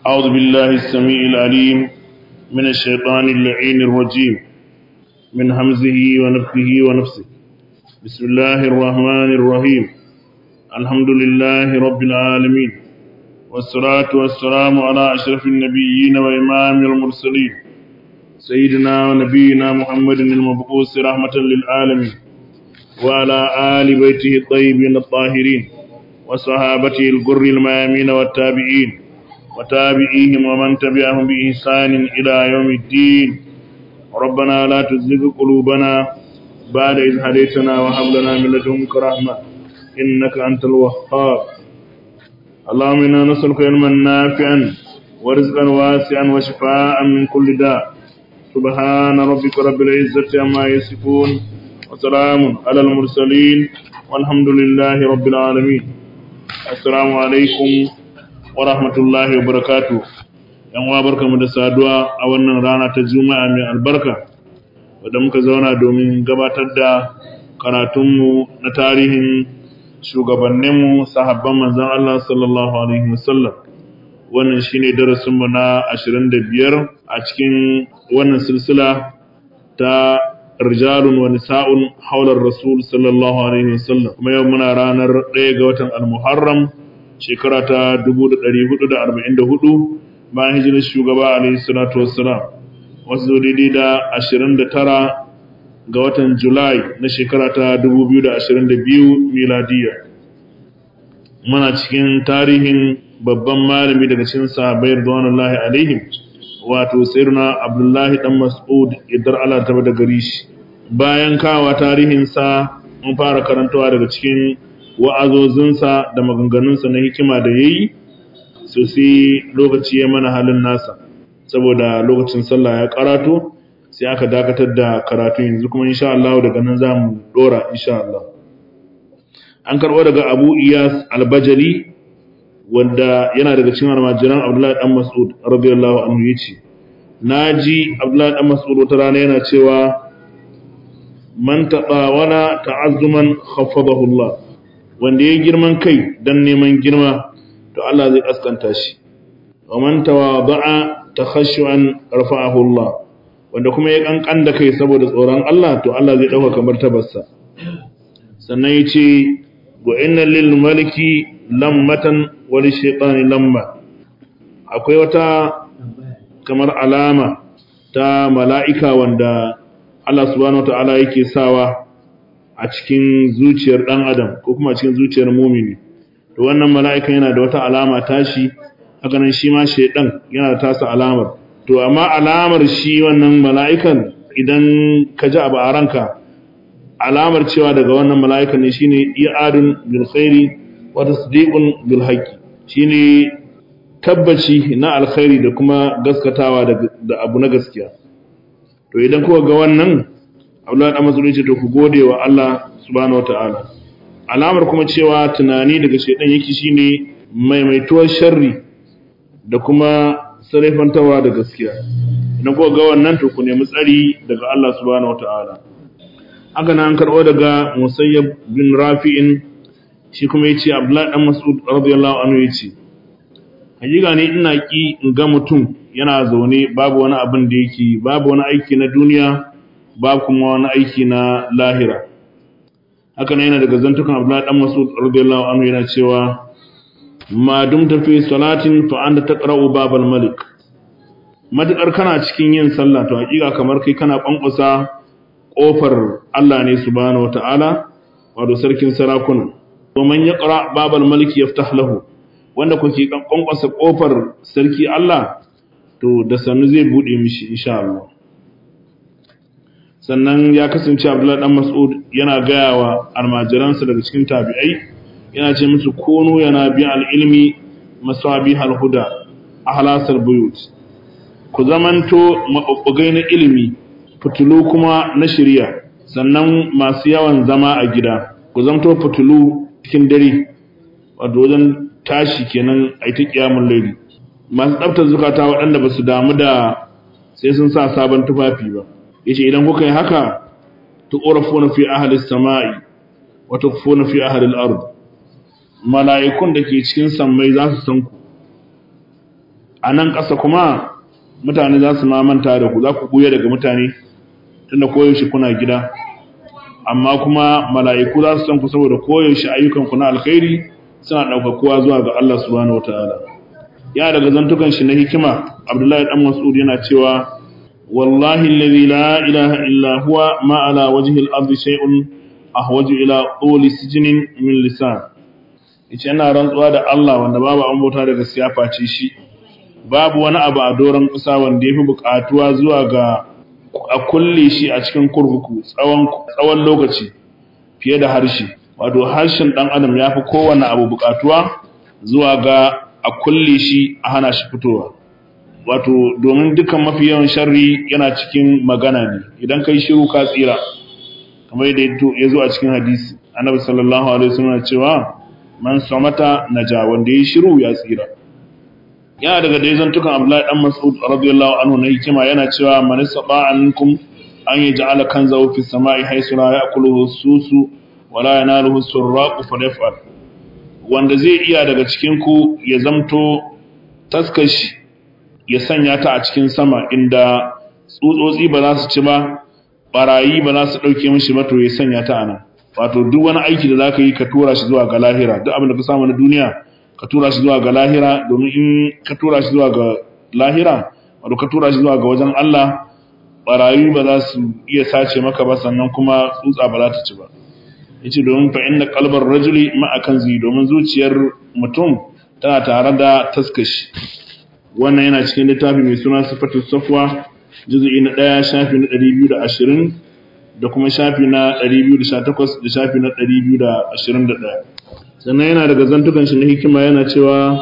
أعوذ بالله السميع العليم من الشيطان اللعين الرجيم من همزه ونفخه ونفسه بسم الله الرحمن الرحيم الحمد لله رب العالمين والصلاة والسلام على أشرف النبيين وإمام المرسلين سيدنا ونبينا محمد المبعوث رحمة للعالمين وعلى آل بيته الطيبين الطاهرين وصحابته الغر الميامين والتابعين وتابعيهم ومن تبعهم بإحسان إلى يوم الدين ربنا لا تزغ قلوبنا بعد إذ هديتنا وهب لنا من لدنك رحمة إنك أنت الوهاب اللهم إنا نسألك علما نافعا ورزقا واسعا وشفاء من كل داء سبحان ربك رب العزة عما يصفون وسلام على المرسلين والحمد لله رب العالمين السلام عليكم ورحمة الله وبركاته yan uwa barkamu da saduwa a wannan rana ta juma'a mai albarka wadda muka zauna domin gabatar da karatunmu na tarihin shugabanninmu sahabban manzan Allah sallallahu alaihi wasallam wannan shine darasinmu na 25 a cikin wannan silsila ta rijalun wa nisa'un haular rasul sallallahu alaihi wasallam kuma yau muna ranar 1 ga watan al-muharram shekara ta 1444 bayan hijirar shugaba alaihi salatu wassalam wasu daidai da 29 ga watan julai na shekara ta 2022 miladiya muna cikin tarihin babban malami daga cikin sahabbai radwanullahi alaihim wato sayyidina abdullahi dan mas'ud idar Allah ta da gari shi bayan kawa tarihin sa mun fara karantawa daga cikin wa'azozinsa da maganganunsa na hikima da yayi so sai lokaci ya mana halin nasa saboda lokacin sallah ya karato sai aka dakatar da karatu yanzu kuma insha Allah daga nan zamu dora insha Allah an karbo daga Abu Iyas Al-Bajali wanda yana daga cikin almajiran Abdullahi dan Mas'ud radiyallahu anhu yace naji Abdullahi dan Mas'ud wata rana yana cewa man taqawana ta'azzuman khafadahu Allah wanda ya girman kai dan neman girma to Allah zai kaskanta shi wa man tawada'a takhashuan rafa'ahu Allah wanda kuma ya kankan da kai saboda tsoron Allah to Allah zai dauka kamar tabarsa sannan yace wa inna lil maliki lammatan wa lish shaytani lamma akwai wata kamar alama ta mala'ika wanda Allah subhanahu wataala yake sawa a cikin zuciyar dan adam ko kuma a cikin zuciyar mumini to wannan mala'ika yana da wata alama tashi haka nan shi ma shaydan yana da tasa alamar to amma alamar shi wannan mala'ikan idan ka ji abu a ranka alamar cewa daga wannan mala'ikan ne shine i'adun bil khairi wa tasdiqun bil haqqi shine tabbaci na alkhairi da kuma gaskatawa da abu na gaskiya to idan kuka ga wannan Abdullahi dan Mas'ud ce to ku gode wa Allah subhanahu wataala alamar kuma cewa tunani daga shedan yake shine maimaituwar sharri da kuma sarrafantawa da gaskiya idan kuka ga wannan to ku nemi tsari daga Allah subhanahu wataala haka nan karbo daga Musayyab bin Rafi'in shi kuma yace Abdullahi dan Mas'ud radiyallahu anhu yace hakika ne ina ki in ga mutum yana zaune babu wani abin da yake babu wani aiki na duniya babu kuma wani aiki na lahira haka nan yana daga zantukan Abdullahi dan Mas'ud radiyallahu anhu yana cewa ma dumta fi salatin fa anta taqra'u babal malik matakar kana cikin yin sallah to hakika kamar kai kana kwankwasa kofar Allah ne subhanahu wataala wato sarkin sarakuna to man yaqra babal malik yaftah lahu wanda kuke kwankwasa kofar sarki Allah to da sanu zai bude mishi insha Allah sannan ya kasance Abdullahi dan Mas'ud yana gaya wa almajiransa daga cikin tabi'ai yana ce musu kono yana bi al-ilmi masabi al-huda ahlasal buyut ku zamanto mabubbugai na ilimi fitulu kuma na shari'a sannan masu yawan zama a gida ku zamto fitulu cikin dare wato wajen tashi kenan a ta kiyamun laili masu tsaftar zukata waɗanda ba su damu da sai sun sa sabon tufafi ba yace idan kuka yi haka tuqrafuna fi ahli samai wa tukfuna fi ahli al-ard mala'ikun da ke cikin sammai za su san ku a nan ƙasa kuma mutane za su manta da ku za ku ɓuya daga mutane tunda koyaushe kuna gida amma kuma mala'iku za su san ku saboda koyaushe ayyukanku na alkhairi suna ɗaukakuwa zuwa ga Allah subhanahu wataala ya daga zantukan shi na hikima Abdullahi dan Mas'ud yana cewa wallahi alladhi la ilaha illa huwa ma ala wajhi al-ardi shay'un ahwaju ila tuli sijnin min lisan yace ina rantsuwa da Allah wanda babu an bauta daga siyafa ce shi babu wani abu a doron ƙasa wanda yafi buƙatuwa zuwa ga a kulle shi a cikin kurkuku tsawon tsawon lokaci fiye da harshe wato harshen dan adam yafi kowanne abu buƙatuwa zuwa ga a kulle shi a hana shi fitowa wato domin dukan mafi yawan sharri yana cikin magana ne idan kai shiru ka tsira kamar yadda ya zo a cikin hadisi annabi sallallahu alaihi wasallam cewa man samata naja wanda ya shiru ya tsira yana daga dai zantukan Abdullahi dan Mas'ud radiyallahu anhu na hikima yana cewa man saba ankum an yaj'ala kanzahu fi samai haythu la ya'kuluhu susu wa la yanaluhu surraqu falyaf'al wanda zai iya daga cikin ku ya zamto taskashi ya sanya ta a cikin sama inda tsutsotsi ba za su ci ba barayi ba za su dauke mishi ba to ya sanya ta anan wato duk wani aiki da zaka yi ka tura shi zuwa ga lahira duk abin da ka samu na duniya ka tura shi zuwa ga lahira domin in ka tura shi zuwa ga lahira wato ka tura shi zuwa ga wajen Allah barayi ba za su iya sace maka ba sannan kuma tsutsa ba za ta ci ba yace domin fa inna qalbar rajuli ma akanzi domin zuciyar mutum tana tare da taskashi wannan yana cikin littafi mai suna sifatu safwa juz'i na 1 shafi na 220 da kuma shafi na 218 da shafi na 221 sannan yana daga zantukan shi na hikima yana cewa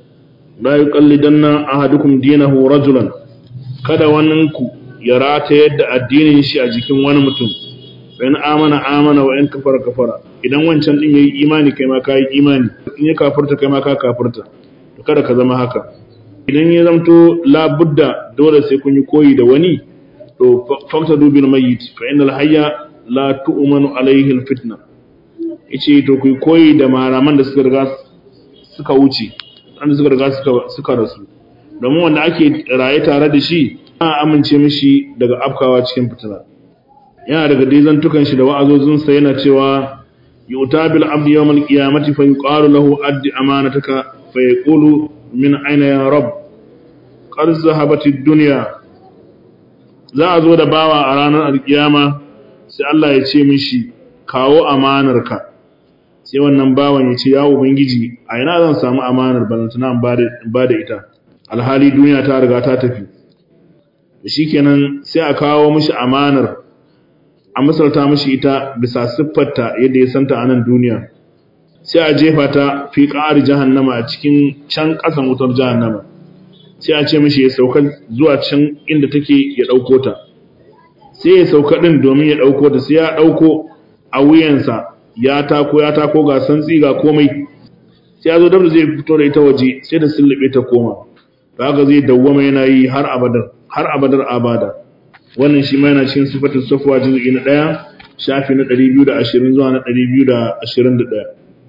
la yuqallidanna ahadukum dinahu rajulan kada waninku ya rata yadda addinin shi a jikin wani mutum in amana amana wa in kafara kafara idan wancan din yayi imani kai ma kai imani in ya kafirta kai ma ka kafirta to kada ka zama haka idan ya zamto la budda dole sai kun yi koyi da wani to faqtadu bil mayyit fa innal hayya la tu'manu alayhi al fitna yace to ku koyi da malaman da suka riga suka wuce wanda suka riga suka suka rasu domin wanda ake raye tare da shi ana amince mishi daga afkawa cikin fitina yana daga dizantukan shi da wa'azozinsa yana cewa yuta bil abdi yawmal qiyamati fa yuqalu lahu addi amanataka fa yaqulu min aina ya rab qad zahabatid dunya za a zo da bawa a ranar alkiyama sai Allah ya ce mishi kawo amanarka sai wannan bawan ya ce ya ubangiji a ina zan samu amanar balantana ba da ita alhali duniya ta riga ta tafi shikenan sai a kawo mishi amanar a misalta mishi ita bisa siffarta yadda ya santa a nan duniya sai a jefa ta fi ƙari jahannama a cikin can ƙasan wutar jahannama sai a ce mishi ya sauka zuwa can inda take ya ɗauko ta sai ya sauka ɗin domin ya ɗauko ta sai ya ɗauko a wuyansa ya tako ya tako ga santsi ga komai sai ya zo dabda zai fito da ita waje sai da sullube ta koma to haka zai dawwama yana yi har abadar har abadar abada wannan shi ma yana cikin sifatin safwa juz'i na 1 shafi na 220 zuwa na 221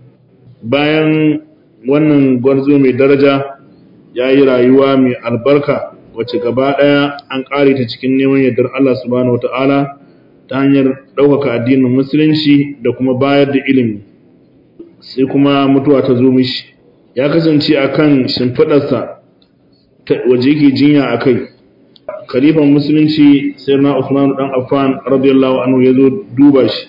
bayan wannan gwarzo mai daraja ya yi rayuwa mai albarka wacce gaba ɗaya an ƙare ta cikin neman yardar Allah subhanahu wata'ala ta hanyar ɗaukaka addinin musulunci da kuma bayar da ilimi sai kuma mutuwa ta zo mishi ya kasance a kan shimfiɗarsa waje yake jinya a kai khalifan musulunci sai na usman ɗan affan radiyallahu anhu ya zo duba shi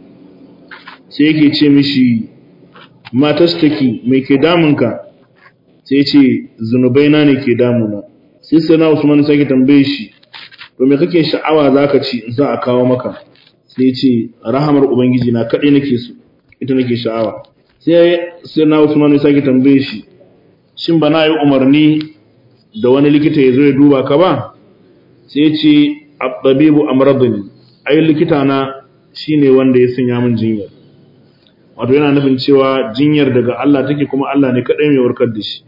sai yake ce mishi matastaki mai ke damunka sai ce zunubaina ne ke damuna sai sai na usman sai ke tambaye shi to me kake sha'awa zaka ci in za a kawo maka sai ce rahamar ubangiji na kadai nake so ita nake sha'awa sai sai na usman sai ke tambaye shi shin bana yi umarni da wani likita ya zo ya duba ka ba sai ce at-tabibu amradani ai likita na shine wanda ya sanya min jinyar wato yana nufin cewa jinyar daga Allah take kuma Allah ne kadai mai warkar da shi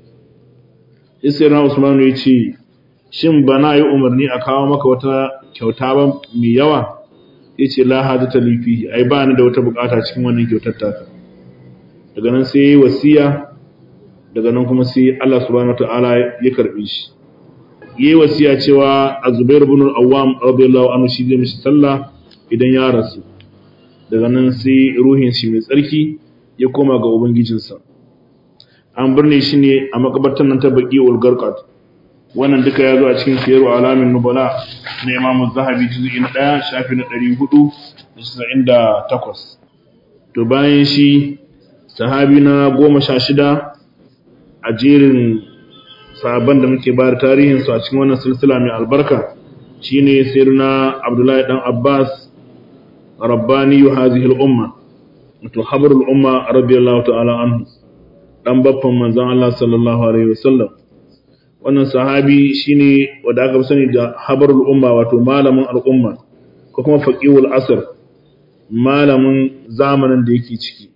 Isra Usman ya ce shin ba na yi umarni a kawo maka wata kyauta ba mai yawa yace la hadata li fihi ai ba ni da wata bukata cikin wannan kyautar taka daga nan sai yayi wasiya daga nan kuma sai Allah subhanahu wataala ya karbe shi yayi wasiya cewa Az-Zubair ibn al-Awwam radiyallahu anhu shi zai mishi sallah idan ya rasu daga nan sai ruhin shi mai tsarki ya koma ga ubangijinsa an birne shi ne a makabartan nan ta baki ulgarkat wannan duka ya zo a cikin siyaru alamin nubala na imamu zahabi juzu'i na ɗaya shafi na ɗari hudu da casa'in da takwas to bayan shi sahabi na goma sha shida a jerin sahabban da muke bayar tarihinsu a cikin wannan silsila mai albarka shine sayyidina abdullahi dan abbas rabbani hadhihi al-umma wato habrul umma radiyallahu ta'ala anhu dan baffan manzon Allah sallallahu alaihi wasallam wannan sahabi shine wanda aka sani da habrul umma wato malamin al'umma ko kuma faqihul asr malamin zamanin da yake ciki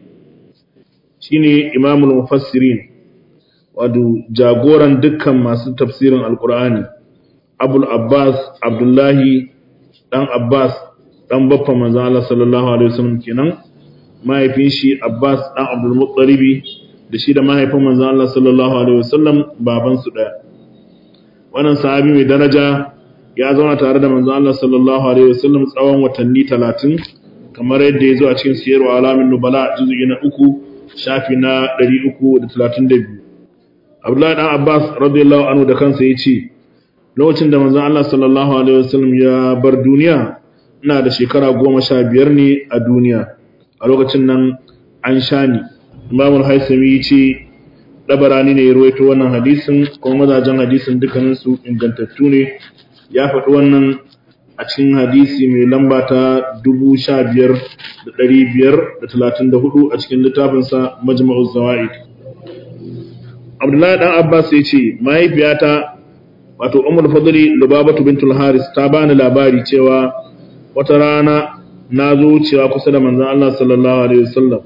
shine imamul mufassirin wato jagoran dukkan masu tafsirin alqur'ani abul abbas abdullahi dan abbas dan baffan manzon Allah sallallahu alaihi wasallam kenan mahaifin shi abbas dan abdul muttalibi da shi da mahaifin manzon Allah sallallahu alaihi wasallam baban su daya wannan sahabi mai daraja ya zauna tare da manzon Allah sallallahu alaihi wasallam tsawon watanni 30 kamar yadda ya zo a cikin siyarwa alamin nubala juz'i na uku shafi na 332 Abdullahi dan Abbas radiyallahu anhu da kansa yace lokacin da manzon Allah sallallahu alaihi wasallam ya bar duniya ina da shekara goma sha biyar ne a duniya a lokacin nan an sha ni imamul haisami ce ɗabarani ne ya ruwaito wannan hadisin kuma mazajen hadisin dukkaninsu ingantattu ne ya faɗi wannan a cikin hadisi mai lamba ta dubu sha biyar da ɗari biyar da talatin da hudu a cikin littafinsa majma'uz zawa'id abdullahi dan abbas ya ce mahaifiyata wato umar fadli lubabatu bintul haris ta bani labari cewa wata rana na zo wucewa kusa da manzon Allah sallallahu alaihi wasallam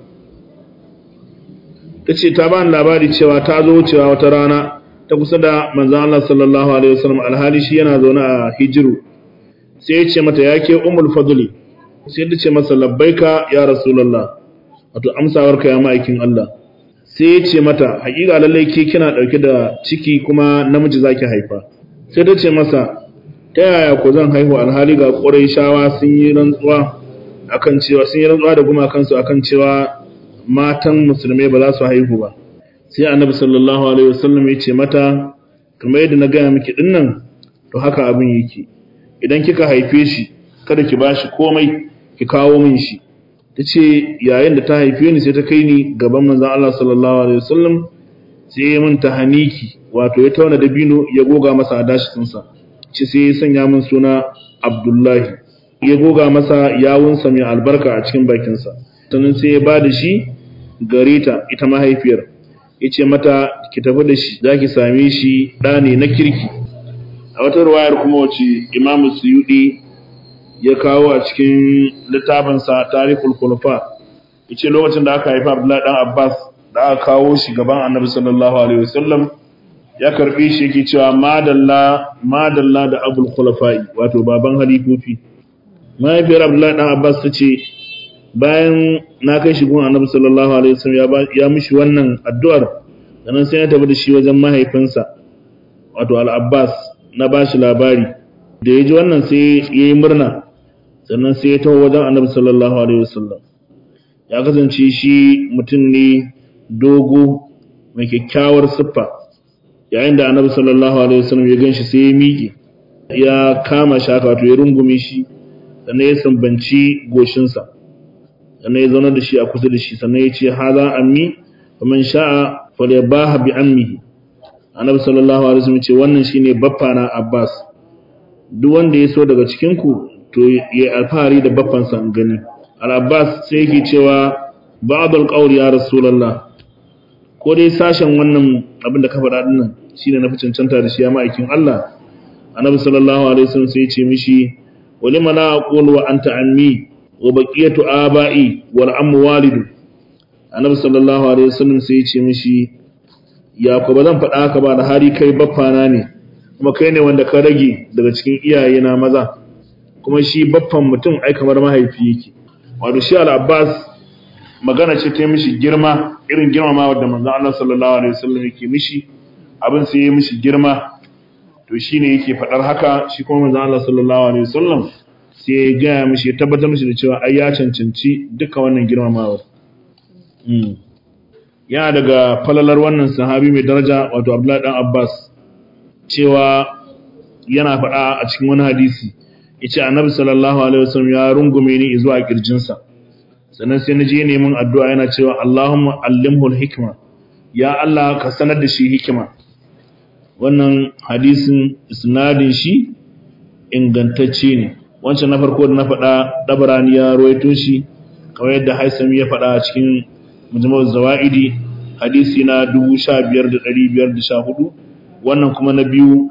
tace ta bani labari cewa ta zo wucewa wata rana ta kusa da manzon Allah sallallahu alaihi wasallam alhali shi yana zaune a hijiru sai ya ce mata yake ummul fadli sai ta ce masa labbaika ya rasulullah wato amsawarka ya ma'aikin Allah sai ya ce mata haƙiƙa lallai ke kina ɗauke da ciki kuma namiji zaki haifa sai ta ce masa ta yaya ku zan haihu alhali ga shawa sun yi rantsuwa akan cewa sun yi rantsuwa da gumakansu akan cewa matan musulmai ba za su haihu ba sai annabi sallallahu alaihi wasallam ya ce mata kamar yadda na gaya miki dinnan to haka abin yake idan kika haife shi kada ki bashi komai ki kawo min shi tace yayin da ta haife ni sai ta kai ni gaban manzon Allah sallallahu alaihi wasallam sai ya min tahaniki wato ya tauna dabino ya goga masa adashinsa ci sai ya sanya min suna Abdullahi ya goga masa yawunsa mai albarka a cikin bakinsa sannan sai ya ba da shi gare ta ita mahaifiyar ya ce mata ki tafi da shi za ki same shi ɗa ne na kirki a wata ruwayar kuma wace imamu suyudi ya kawo a cikin littafinsa tarihul khulafa ya ce lokacin da aka haifa abdullahi dan abbas da aka kawo shi gaban annabi sallallahu alaihi wasallam ya karbi shi yake cewa madalla madalla da abul khulafa'i wato baban halifofi mahaifiyar abdullahi dan abbas ta ce bayan na kai shi gun annabi sallallahu alaihi wasallam ya mishi wannan addu'ar sannan sai ya tafi da shi wajen mahaifinsa wato al-abbas na bashi labari da ya ji wannan sai ya yi murna sannan sai ya taho wajen annabi sallallahu alaihi wasallam ya kasance shi mutum ne dogo mai kyakkyawar siffa yayin da annabi sallallahu alaihi wasallam ya ganshi sai ya miƙe ya kama shaka wato ya rungume shi sannan ya sambanci goshinsa sannan ya zauna da shi a kusa da shi sannan ya ce haza ammi fa man sha'a falyabaha bi ammihi annabi sallallahu alaihi wasallam ce wannan shine baffa na Abbas duk wanda ya so daga cikin ku to ya alfahari da baffansa an gani al-Abbas sai yake cewa ba'd al-qawl ya rasulullah ko dai sashen wannan abin da ka faɗa din nan shine na fi cancanta da shi ya ma'aikin Allah annabi sallallahu alaihi wasallam sai ya ce mishi walima la aqulu wa anta ammi wa baqiyatu aba'i wal ammu walidu annabi sallallahu alaihi wasallam sai ya ce mishi ya ko ba zan faɗa haka ba da hari kai baffana ne kuma kai ne wanda ka rage daga cikin iyaye na maza kuma shi baffan mutum ai kamar mahaifi yake wato shi al-abbas magana ce ta mishi girma irin girmama wadda manzo Allah sallallahu alaihi wasallam yake mishi abin sai ya mishi girma to shine yake fadar haka shi kuma manzo Allah sallallahu alaihi wasallam sai ya ga mishi ya tabbatar mishi da cewa ai ya cancanci duka wannan girmamawa mm yana daga falalar wannan sahabi mai daraja wato Abdullahi dan Abbas cewa yana faɗa a cikin wani hadisi yace Annabi sallallahu alaihi wasallam ya rungume ni zuwa kirjinsa sannan sai na je neman addu'a yana cewa Allahumma allimhu al-hikma ya Allah ka sanar da shi hikima wannan hadisin isnadin shi ingantacce ne wancan na farko da na faɗa dabarani ya ruwaito shi kamar yadda Haisami ya faɗa a cikin mujmal zawaidi hadisi na 15514 wannan kuma na biyu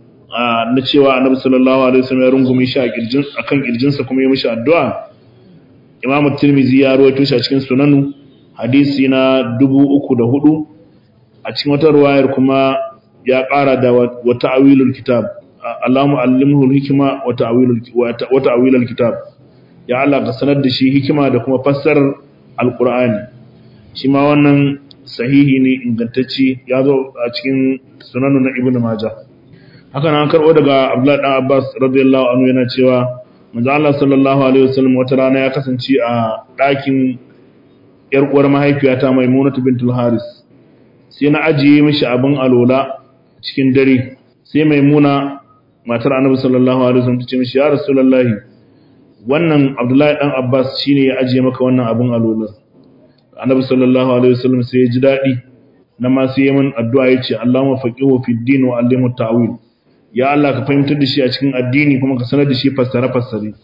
na cewa annabi sallallahu alaihi wasallam ya rungume shi a kirjin akan kirjinsa kuma ya mishi addu'a Imam Tirmidhi ya rawaito shi a cikin Sunanu hadisi na 3004 a cikin wata riwayar kuma ya ƙara da wa ta'wilul kitab Allahumma allimhu al-hikma wa ta'wilul wa ta'wilul kitab ya Allah ka sanar da shi hikima da kuma fassarar alqur'ani shi ma wannan sahihi ne ingantacce ya zo a cikin Sunanu na Ibn Majah haka nan karɓo daga Abdullah dan Abbas radiyallahu anhu yana cewa manzo Allah sallallahu alaihi wasallam wata rana ya kasance a ɗakin yar uwar mahaifiyata Maimunatu bintul Haris sai na ajiye mishi abin alola cikin dare sai Maimuna matar Annabi sallallahu alaihi wasallam ta ce mishi ya Rasulullahi wannan Abdullahi dan Abbas shine ya ajiye maka wannan abin alola Annabi sallallahu alaihi wasallam sai ya ji daɗi na ma sai ya min addu'a yace Allahumma faqihu fid din wa allimhu ta'wil ya Allah ka fahimtar da shi a cikin addini kuma ka sanar da shi fassare-fassare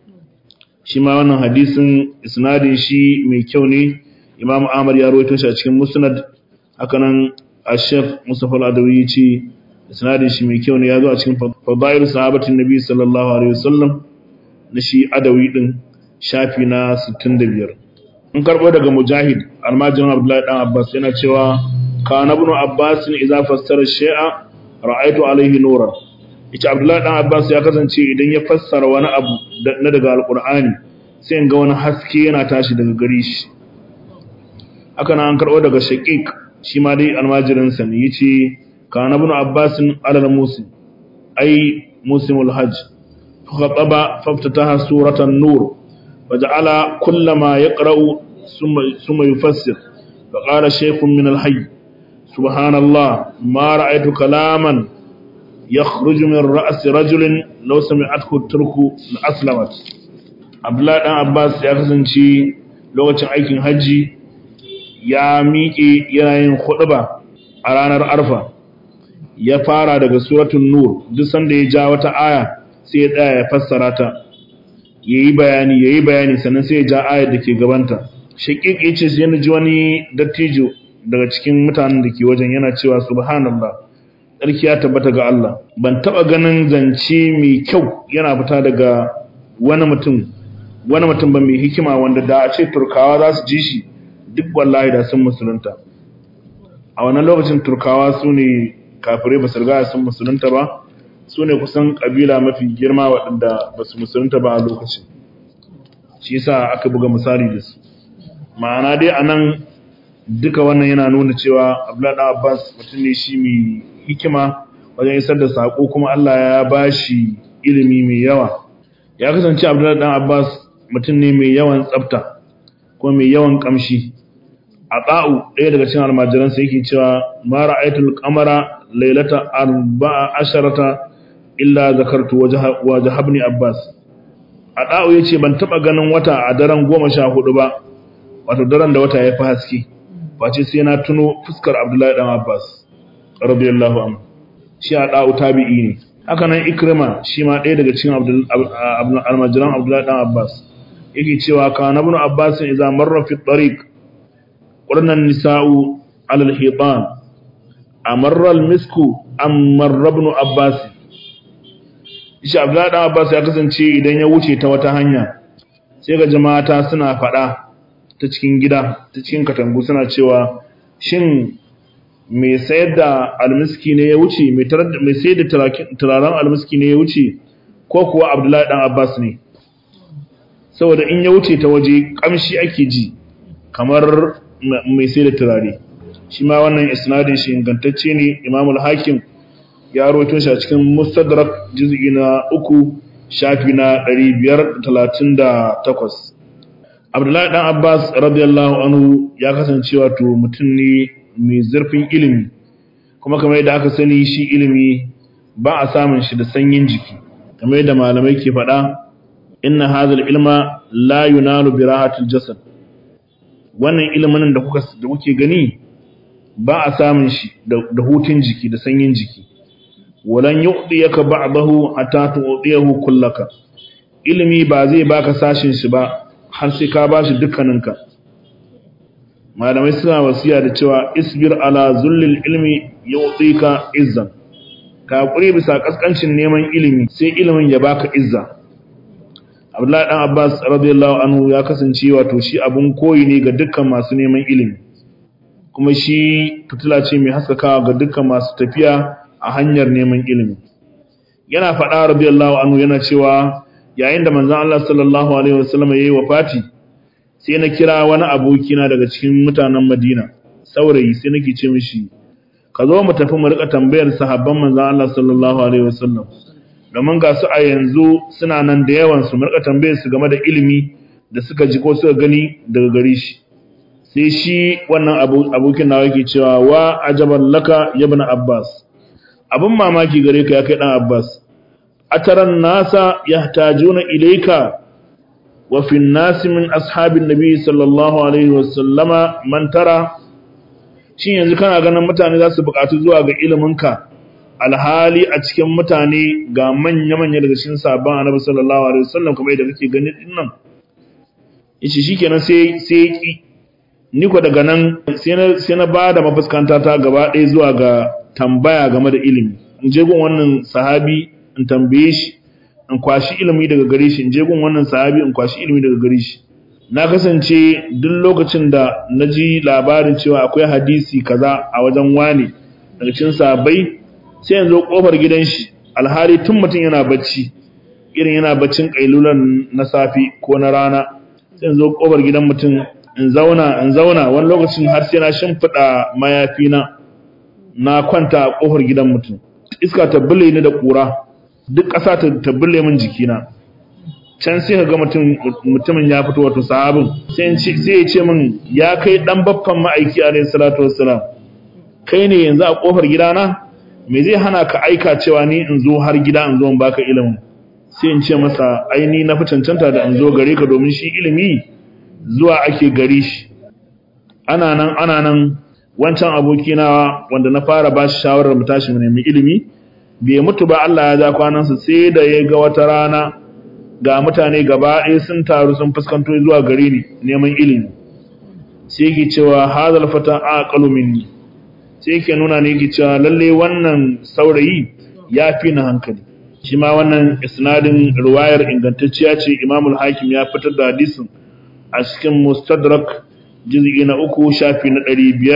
shi ma wannan hadisin isnadin shi mai kyau ne Imam Ahmad ya rawaito shi a cikin Musnad hakanan Ash-Sheikh Mustafa Al-Adawi ce isnadin shi mai kyau ne ya zo a cikin Fadail Sahabatin Nabi sallallahu alaihi wasallam na shi Adawi din shafi na 65 in karbo daga Mujahid almajirin Abdullahi dan Abbas yana cewa kana ibn Abbas idza fassara shay'a ra'aitu alaihi nuran ita abdullahi dan abbas ya kasance idan ya fassara wani abu na daga alqur'ani sai in ga wani haske yana tashi daga gare shi haka nan an karbo daga shaqiq shi ma dai almajirin sa ne yace kana ibn abbas alal musim ai musimul hajj khataba faftataha suratan nur waja'ala kullama yaqra'u thumma thumma yufassir فقال شيخ من الحي سبحان الله ما رأيت كلاما يخرج من رأس رجل لو سمعته الترك لأسلمت Abdullahi dan Abbas ya kasance lokacin aikin hajji ya miƙe yana yin khutba a ranar Arfa ya fara daga suratul Nur duk sanda ya ja wata aya sai ya tsaya ya fassara ta yayi bayani yayi bayani sannan sai ya ja ayar da ke gabanta shaqiq yace sai na ji wani dattijo daga cikin mutanen da ke wajen yana cewa subhanallah tsarki ya tabbata ga Allah ban taba ganin zance mai kyau yana fita daga wani mutum wani mutum ba mai hikima wanda da a ce turkawa za su ji shi duk wallahi da sun musulunta a wannan lokacin turkawa su ne kafirai ba su riga sun musulunta ba su ne kusan kabila mafi girma waɗanda ba su musulunta ba a lokacin shi yasa aka buga misali da su ma'ana dai a nan duka wannan yana nuna cewa abdullahi abbas mutum ne shi mai hikima wajen isar da saƙo kuma allah ya ba shi ilimi mai yawa ya kasance abdullahi abbas mutum ne mai yawan tsafta kuma mai yawan kamshi a ƙa'u ɗaya daga cikin almajiransa yake cewa ma ra'aitul qamara lailata arba'a asharata illa zakartu waje habni abbas a ɗa'u ya ce ban taɓa ganin wata a daren goma sha hudu ba wato daren da wata ya fi haske face sai na tuno fuskar Abdullahi dan Abbas radiyallahu anhu shi a da'u tabi'i ne haka nan Ikrima shi ma ɗaya daga cikin almajiran Abdullahi dan Abbas yake cewa kana ibn Abbas idza marra fi tariq qurna nisa'u ala al-hitan amarra al-misku am marra ibn Abbas shi Abdullahi dan Abbas ya kasance idan ya wuce ta wata hanya sai ga jama'a suna faɗa ta cikin gida ta cikin katangu suna cewa shin mai sayar da almiski ne ya wuce mai sayar da turaren almiski ne ya wuce ko kuwa abdullahi dan abbas ne saboda in ya wuce ta waje kamshi ake ji kamar mai sai da turare shi ma wannan isnadin shi ingantacce ne imamul hakim ya rawaito shi a cikin mustadrak juz'i na uku shafi na 538 abdullahi dan abbas radiyallahu anhu ya kasance wato mutum ne mai zurfin ilimi kuma kamar yadda aka sani shi ilimi ba a samun shi da sanyin jiki kamar yadda malamai ke faɗa inna hadhal ilma la yunalu bi rahatil jasad wannan ilimin da kuka da kuke gani ba a samun shi da hutun jiki da sanyin jiki walan yu'diyaka ba'dahu hatta tu'diyahu kullaka ilimi ba zai baka sashin shi ba har sai ka bashi dukkaninka malamai suna wasiya da cewa isbir ala zullil ilmi yu'tika izzan ka kure bisa kaskancin neman ilimi sai ilimin ya baka izza Abdullahi dan Abbas radiyallahu anhu ya kasance wato shi abun koyi ne ga dukkan masu neman ilimi kuma shi fitila ce mai haskakawa ga dukkan masu tafiya a hanyar neman ilimi yana faɗa radiyallahu anhu yana cewa yayin da manzon Allah sallallahu alaihi wasallam yayi wafati sai na kira wani abokina daga cikin mutanen Madina saurayi sai nake ce mishi ka zo mu tafi mu rika tambayar sahabban manzon Allah sallallahu alaihi wasallam domin ga su a yanzu suna nan da yawan su mu rika tambayar su game da ilimi da suka ji ko suka gani daga gare shi sai shi wannan abokin nawa yake cewa wa ajaban laka ibn Abbas abin mamaki gare ka ya kai dan Abbas ataran nasa yahtajuna ilayka wa fi an-nas min ashabin nabi sallallahu alaihi wasallama man tara shin yanzu kana ganin mutane za su buƙatu zuwa ga iliminka alhali a cikin mutane ga manya-manya daga cikin sabon annabi sallallahu alaihi wasallam kamar yadda kake gani din nan yace shikenan sai sai ki ni ko daga nan sai na sai na bada mafuskanta ta gaba ɗaya zuwa ga tambaya game da ilimi in je gun wannan sahabi in tambaye shi in kwashi ilimi daga gare shi in je gun wannan sahabi in kwashi ilimi daga gare shi na kasance duk lokacin da na ji labarin cewa akwai hadisi kaza a wajen wane daga cikin sahabbai sai yanzu kofar gidan shi alhali tun mutum yana bacci irin yana baccin kailulan na safi ko na rana sai yanzu kofar gidan mutum in zauna in zauna wani lokacin har sai na shimfiɗa mayafi na na kwanta a kofar gidan mutum iska ta bule ni da ƙura duk ƙasa ta tabbule min jikina can sai ka ga mutumin ya fito wato sahabin sai ya ce min ya kai dan baffan ma'aiki alayhi salatu wassalam kai ne yanzu a kofar gidana me zai hana ka aika cewa ni in zo har gida in zo in baka ilimin sai in ce masa aini na fi cancanta da in zo gare ka domin shi ilimi zuwa ake gari shi ana nan ana nan wancan abokina wanda na fara ba shi shawarar mu tashi mu nemi ilimi bai mutu ba Allah ya ja kwanansa sai da ya ga wata rana ga mutane gaba ɗaya sun taru sun fuskanto zuwa gare ni neman ilimi sai yake cewa hadal fata aqalu minni sai yake nuna ne yake cewa lalle wannan saurayi ya fi na hankali shi ma wannan isnadin riwayar ingantacciya ce Imam hakim ya fitar da hadisin a cikin Mustadrak juz'i na uku shafi na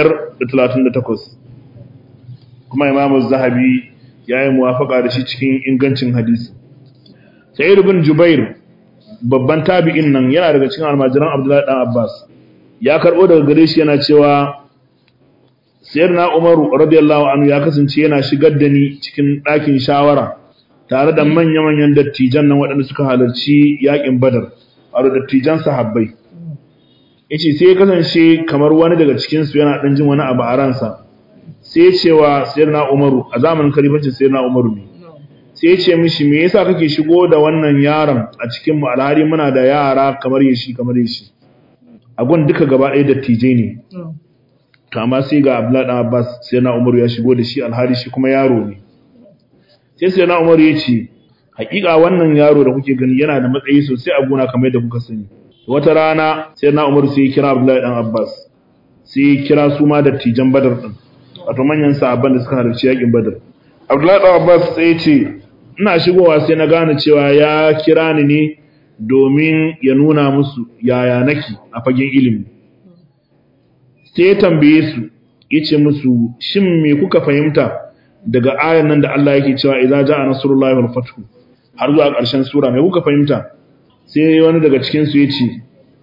538 kuma Imam Zahabi ya yi muwafaka da shi cikin ingancin hadisi Sa'id ibn Jubair babban tabi'in nan yana daga cikin almajiran Abdullahi dan Abbas ya karbo daga gare shi yana cewa Sayyidina Umar radiyallahu anhu ya kasance yana shigar da ni cikin ɗakin shawara tare da manya-manyan dattijan nan waɗanda suka halarci yakin Badar wato dattijan sahabbai yace sai ya kasance kamar wani daga cikin su yana dan jin wani abu a ransa sai cewa Sayyidina Umaru a zamanin kalifancin Sayyidina Umaru ne sai ya ce mishi me yasa kake shigo da wannan yaron a cikin mu alhari muna da yara kamar yashi kamar yashi agun duka gaba ɗaya dattijai ne to amma sai ga Abdullahi dan Abbas sai na Umaru ya shigo da shi alhari shi kuma yaro ne sai sai na Umaru ya ce hakika wannan yaro da kuke gani yana da matsayi sosai a gona kamar yadda kuka sani wata rana sai na Umaru sai ya kira Abdullahi dan Abbas sai ya kira su ma dattijan Badar din wato manyan sahabban da suka halarci yakin Badar Abdullahi dan Abbas sai ya ce ina shigowa sai na gane cewa ya kira ni ne domin ya nuna musu yaya nake a fagen ilimi sai ya tambaye su yace musu shin me kuka fahimta daga ayan nan da Allah yake cewa idza jaa nasrullahi wal fathu har zuwa ƙarshen sura me kuka fahimta sai wani daga cikin su yace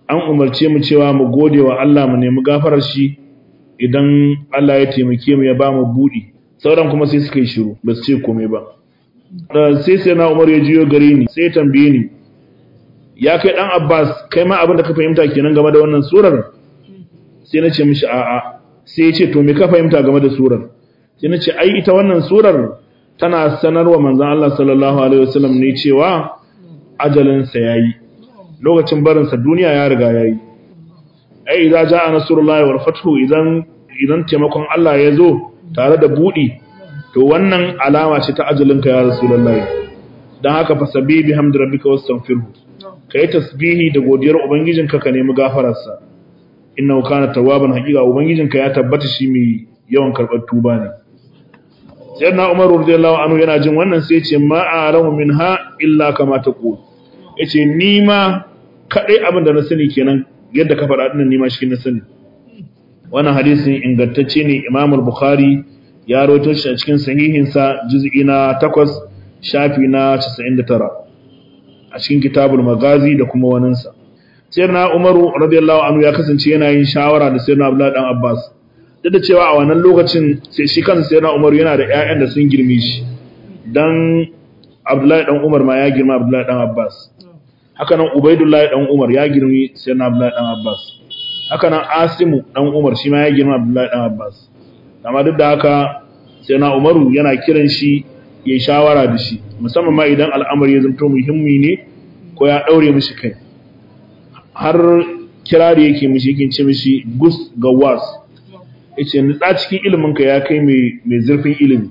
an umarce mu cewa mu gode wa Allah mu nemi gafarar shi idan Allah ya taimake mu ya ba mu budi sauran kuma sai suka yi shiru ba su ce komai ba sai sai na Umar ya jiyo gare ni sai ya tambaye ni ya kai dan Abbas kai ma abin da ka fahimta kenan game da wannan surar sai na ce mishi a'a sai ya ce to me ka fahimta game da surar sai na ce ai ita wannan surar tana sanarwa manzon Allah sallallahu alaihi wasallam ne cewa ajalin sa yayi lokacin barin sa duniya ya riga yayi ai idza jaa nasrullahi wal fathu idan idan taimakon Allah ya zo tare da budi to wannan alama ce ta ajalin ka ya rasulullahi dan haka fasabi bihamdi rabbika wastaghfirhu kai tasbihi da godiyar ubangijinka ka nemi gafararsa innahu kana tawwaban haqiqa ubangijinka ya tabbata shi mai yawan karbar tuba ne sayyidina umar radiyallahu anhu yana jin wannan sai ya ce ma a'lamu minha illa kama taqul yace ni ma kadai abin da na sani kenan yadda ka faɗa dinnan ni ma shi na sani wannan hadisin ingantacce ne Imam al-Bukhari ya rawaito shi a cikin sahihin sa juz'i na 8 shafi na 99 a cikin kitabul magazi da kuma waninsa sayyidina Umaru radiyallahu anhu ya kasance yana yin shawara da sayyidina Abdullah dan Abbas duk da cewa a wannan lokacin sai shi kansa sayyidina Umaru yana da ƴaƴan da sun girme shi dan Abdullah dan Umar ma ya girma Abdullah dan Abbas haka nan Ubaidullah dan Umar ya girmi sayyidina Abdullah dan Abbas haka nan Asimu dan Umar shi ma ya girma Abdullah dan Abbas amma duk da haka sayyidina Umaru yana kiran shi yayi shawara da shi musamman ma idan al'amari ya zanto muhimmi ne ko ya daure mishi kai har kirari yake mishi yake ce mishi gus ga was yace nutsa cikin ilimin ka ya kai mai mai zurfin ilimi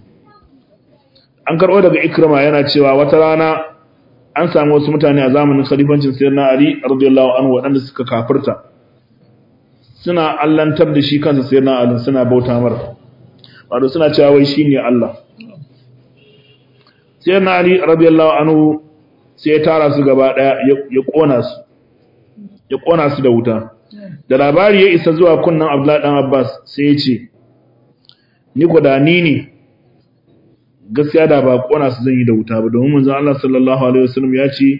an karbo daga ikrama yana cewa wata rana an samu wasu mutane a zamanin khalifancin sayyidina ali radiyallahu anhu waɗanda suka kafirta suna allantar da shi kansa sayyidina ali suna bauta mara wato suna cewa wai shine Allah sayyidina ali radiyallahu anhu sai ya tara su gaba daya ya kona su ya kona su da wuta da labari ya isa zuwa kunnan Abdullahi dan Abbas sai ya ce ni ko da ni ne gaskiya da ba kona su zan yi da wuta ba domin manzon Allah sallallahu alaihi wasallam ya ce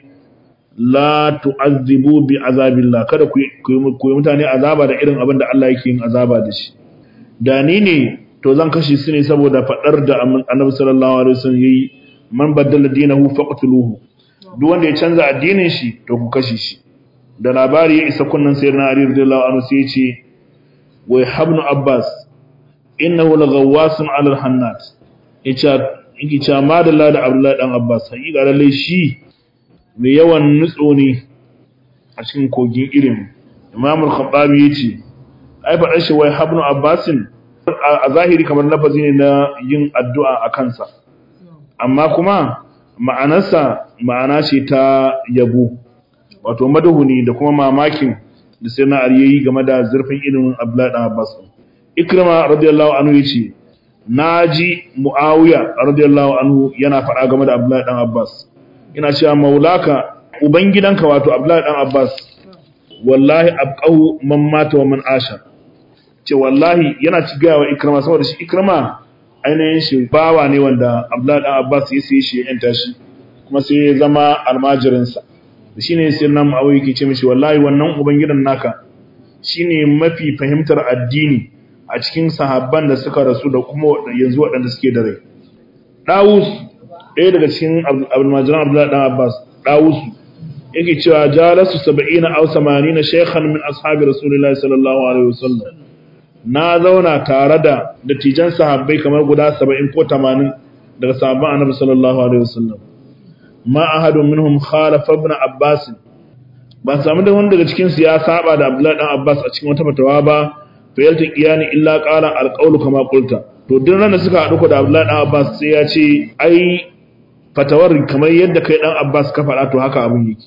la tu'azzibu bi azabillah kada ku ku yi mutane azaba da irin abin da Allah yake yin azaba da shi da ni ne to zan kashe su ne saboda fadar da Annabi sallallahu alaihi wasallam yayi man baddala dinahu faqtuluhu duk wanda ya canza addinin shi to ku kashe shi da labari ya isa kunnan sayyidina Ali radiyallahu anhu sai ya ce wa habnu abbas innahu laghawwasun 'ala al-hannat yace yake cewa madalla da abdullahi dan abbas hakika lalle shi mai yawan nutso ne a cikin kogin ilimi imam al-khattabi yace ai faɗar shi wai habnu abbasin a zahiri kamar lafazi ne na yin addu'a a kansa amma kuma ma'anarsa ma'ana ce ta yabo wato madahuni da kuma mamakin da sai na yayi game da zurfin ilimin Abdullahi dan Abbas Ikrima radiyallahu anhu yace naji Muawiya radiyallahu anhu yana faɗa game da Abdullahi dan Abbas ina cewa maulaka ubangidanka wato Abdullahi dan Abbas wallahi abqahu man mata wa man asha ce wallahi yana ci gaya wa Ikrima saboda shi Ikrima ainihin shi bawa ne wanda Abdullahi dan Abbas ya sai shi ya yanta shi kuma sai ya zama almajirinsa shi ne sai nan ma'awai ke ce mishi wallahi wannan ubangidan naka shi ne mafi fahimtar addini a cikin sahabban da suka rasu da kuma yanzu waɗanda suke da rai ɗawus ɗaya daga cikin almajiran abdullahi ɗan abbas ɗawus yake cewa jalasu saba'ina aw samanina shaykhan min ashabi rasulillahi sallallahu alaihi wasallam na zauna tare da dattijan sahabbai kamar guda saba'in ko tamanin daga sahabban annabi sallallahu alaihi wasallam ma ahadun minhum khalafa ibn abbas ba samu da wanda daga cikin su ya saba da abdullahi dan abbas a cikin wata fatawa ba fa yalta qiyani illa qala alqawlu kama qulta to duk ran da suka hadu ko da abdullahi dan abbas sai ya ce ai fatawar kamar yadda kai dan abbas ka faɗa to haka abin yake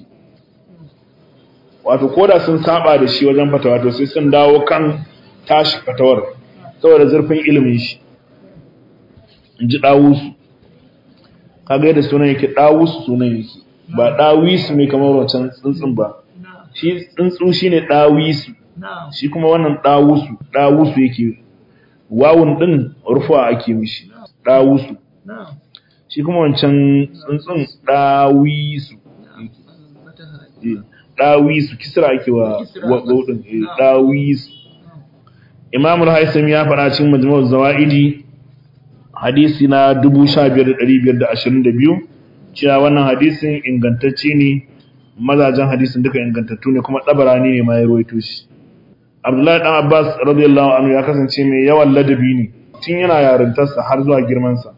wato koda sun saba da shi wajen fatawa to sai sun dawo kan tashi fatawar saboda zurfin ilimin shi in ji dawusu kaga yadda sunan yake dawusu sunan yake ba dawisu mai kamar wancan tsuntsun ba shi tsuntsu shine dawisu shi kuma wannan dawusu dawusu yake wawun din rufa ake mishi dawusu shi kuma wancan tsuntsun dawisu dawisu kisra ake wa gaudin dawisu imam al-haisam ya fara cikin majmu'uz zawaidi hadisi na 15522 cewa wannan hadisin ingantacce ne mazajen hadisin duka ingantattu ne kuma dabarani ne ma ya ruwaito shi abdullahi dan abbas radiyallahu anhu ya kasance mai yawan ladabi ne tun yana yarintarsa har zuwa girmansa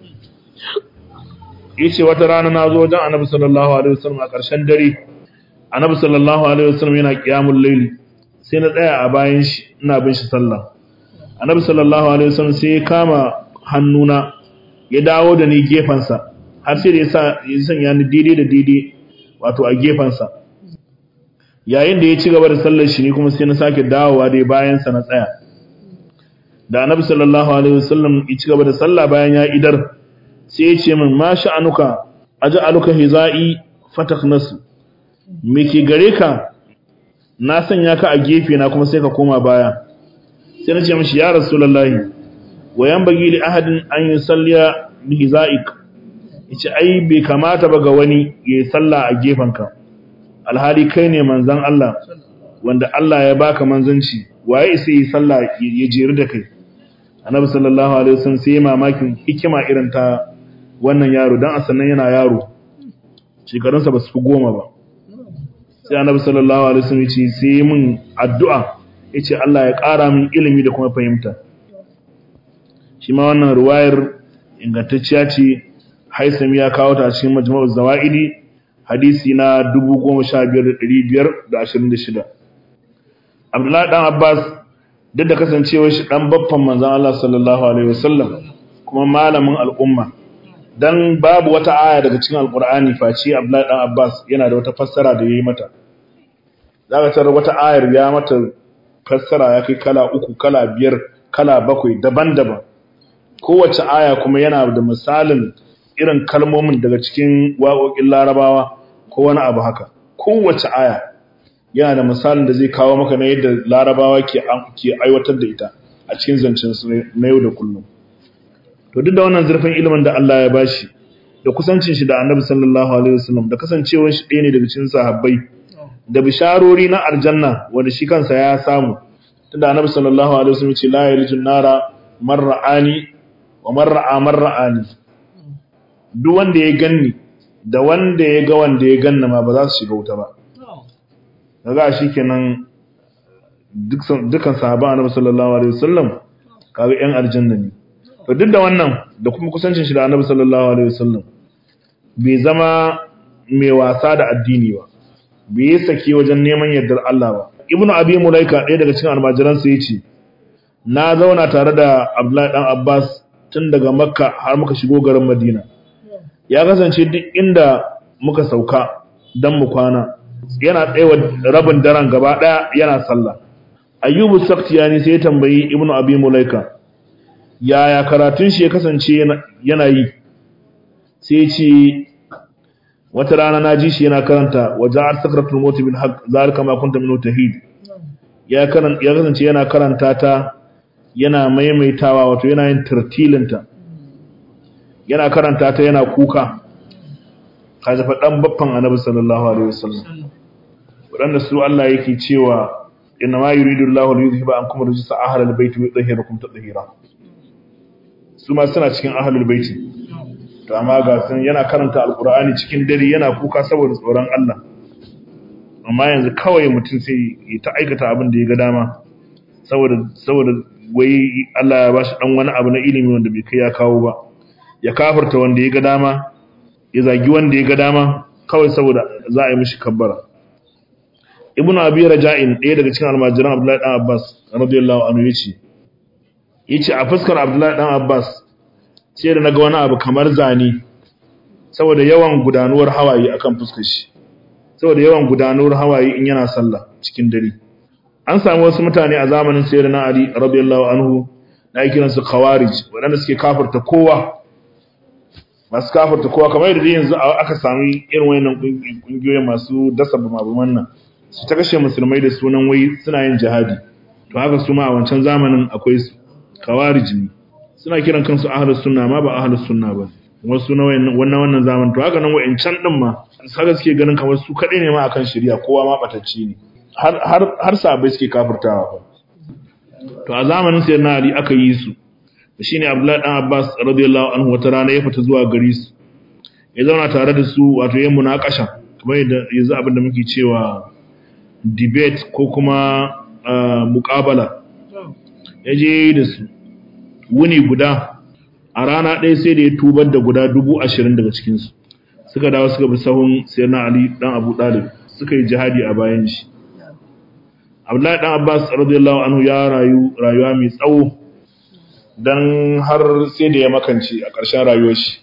yace wata rana na zo wajen annabi sallallahu alaihi wasallam a ƙarshen dare annabi sallallahu alaihi wasallam yana qiyamul layli sai na tsaya a bayan shi ina bin shi sallah annabi sallallahu alaihi wasallam sai ya kama hannuna ya dawo da ni gefansa har sai da ya sa ya sanya ni daidai da daidai wato a gefansa yayin da ya ci gaba da sallar shi ne kuma sai na sake dawowa dai bayan sa na tsaya da annabi sallallahu alaihi wasallam ya ci gaba da sallah bayan ya idar sai ya ce min ma sha'anuka aj'aluka hizai fataknasu me ke gare ka na sanya ka a gefe na kuma sai ka koma baya sai na ce mishi ya rasulullahi wa yanbaghi li ahadin an yusalliya bi hizaik yace ai bai kamata ba ga wani yayi sallah a gefanka alhali kai ne manzon Allah wanda Allah ya baka manzanci waye sai yi sallah ya jeri da kai annabi sallallahu alaihi wasallam sai mamakin hikima irin ta wannan yaro dan asannan yana yaro shekarunsa ba su fi goma ba sai annabi sallallahu alaihi wasallam ya ce sai min addu'a yace Allah ya ƙara min ilimi da kuma fahimta shi ma wannan ruwayar ingantacciya ce Haisam ya kawo ta cikin Majmu'uz Zawaidi hadisi na 15526 Abdullahi dan Abbas duk da kasancewar shi dan baffan manzon Allah sallallahu alaihi wasallam kuma malamin al'umma dan babu wata aya daga cikin alqur'ani face Abdullahi dan Abbas yana da wata fassara da yayi mata zaka tarar wata ayar ya mata fassara ya kai kala uku kala biyar kala bakwai daban-daban kowace aya kuma yana da misalin irin kalmomin daga cikin waƙoƙin larabawa ko wani abu haka kowace aya yana da misalin da zai kawo maka na yadda larabawa ke aiwatar da ita a cikin zancen su na yau da kullum to duk da wannan zurfin ilimin da Allah ya bashi da kusancin shi da Annabi sallallahu alaihi wasallam da kasancewar shi ɗaya ne daga cikin sahabbai da bisharori na aljanna wanda shi kansa ya samu tunda Annabi sallallahu alaihi wasallam ya ce la yalijun nara marra'ani wa marra'a marra'ani duk wanda ya ganni da wanda ya ga wanda ya ganna ma ba za su shiga wuta ba kaga shikenan dukkan sahaban Annabi sallallahu alaihi wasallam kaga yan aljanna ne to duk da wannan da kuma kusancin shi da Annabi sallallahu alaihi wasallam bai zama mai wasa da addini ba bai yi sake wajen neman yardar Allah ba ibnu abi mulaika ɗaya daga cikin almajiran sa yace na zauna tare da Abdullahi dan Abbas tun daga Makka har muka shigo garin Madina ya kasance duk inda muka sauka dan mu kwana yana tsayawa rabin daren gaba daya yana sallah ayyubu saktiyani sai ya tambayi ibnu abi mulaika yaya karatun shi ya kasance yana yi sai ce wata rana na ji shi yana karanta wa ja'ar sakratul maut bil haqq zalika ma kunta min tahid ya karan ya kasance yana karanta ta yana maimaitawa wato yana yin tartilinta yana karanta ta yana kuka kaje fa dan baffan annabi sallallahu alaihi wasallam wadanda su Allah yake cewa inna ma yuridu Allahu li yuzhiba ankum rijsa ahlal baiti wa yutahhirakum tatheera su ma suna cikin ahlul baiti to amma ga sun yana karanta alqur'ani cikin dare yana kuka saboda tsoron Allah amma yanzu kawai mutum sai ya ta aikata abin da ya ga dama saboda saboda wai Allah ya bashi dan wani abu na ilimi wanda bai kai ya kawo ba ya kafirta wanda ya ga dama ya zagi wanda ya ga dama kawai saboda za a yi mishi kabbara ibnu abi raja'in ɗaya daga cikin almajiran abdullahi dan abbas radiyallahu anhu yace yace a fuskar abdullahi dan abbas sai da naga wani abu kamar zani saboda yawan gudanuwar hawaye akan fuskar shi saboda yawan gudanuwar hawaye in yana sallah cikin dare an samu wasu mutane a zamanin sayyidina ali radiyallahu anhu da ake kiransu khawarij waɗanda suke kafirta kowa masu kafirta kowa kamar yadda yanzu aka sami irin wayannan kungiyoyin masu dasa bumabuman nan su ta kashe musulmai da sunan wai suna yin jihadi to haka su ma a wancan zamanin akwai su khawarij ne suna kiran kansu ahlus sunna ma ba ahlus sunna ba wasu na wannan wannan zaman to haka nan wa'incan din ma saka suke ganin kamar su kaɗai ne ma akan shari'a kowa ma batacci ne har har har sahabbai suke kafirtawa fa to a zamanin sayyidina Ali aka yi su shine Abdullahi dan Abbas radiyallahu anhu wata rana ya fita zuwa gari su ya zauna tare da su wato yin munakasha kamar yadda yanzu abin da muke cewa debate ko kuma muƙabala ya je da su wuni guda a rana ɗaya sai da ya tubar da guda dubu ashirin daga cikinsu suka dawo suka bi sahun sai na ali ɗan abu ɗalib suka yi jihadi a bayan shi abdullahi ɗan abbas radiyallahu anhu ya rayu rayuwa mai tsawo don har sai da ya makance a ƙarshen rayuwar shi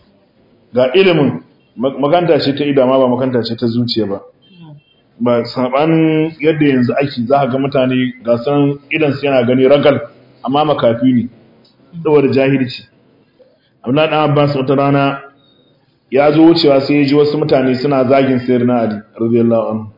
ga ilimin makanta ce ta ido amma ba makanta ce ta zuciya ba ba sabanin yadda yanzu ake za ga mutane ga san idan su yana gani ragal amma makafi ne saboda jahilci Abdullahi dan Abbas wata rana ya zo wucewa sai ya ji wasu mutane suna zagin sayyidina Ali radiyallahu anhu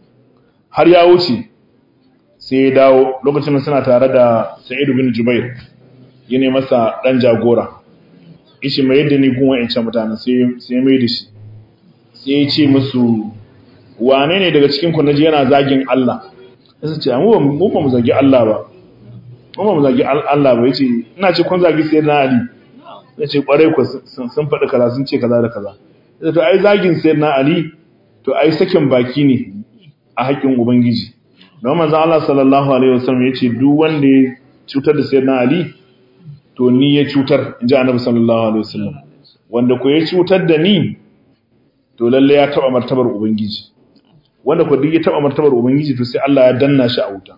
har ya wuce sai ya dawo lokacin da suna tare da Sa'id bin Jubair yana masa dan jagora ishi mai yadda ni gun wa'ancan mutane sai sai mai da shi sai ya ce musu wane ne daga cikin ku naji yana zagin Allah sai ce mu mu ba mu zagi Allah ba mu ba mu zagi Allah ba yace ina ce kun zagi sai na Ali yace kwarai ku sun faɗi kaza sun ce kaza da kaza sai to ai zagin sai na Ali to ai sakin baki ne a haƙin ubangiji don manzon Allah sallallahu alaihi wasallam yace duk wanda ya cutar da sayyidina Ali to ni ya cutar inji annabi sallallahu alaihi wasallam wanda ko ya cutar da ni to lalle ya taba martabar ubangiji wanda ko duk ya taba martabar ubangiji to sai Allah ya danna shi a wuta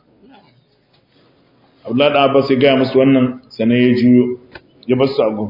Abdullahi da Abbas ya ga musu wannan sanai ya juyo ya bar su a gun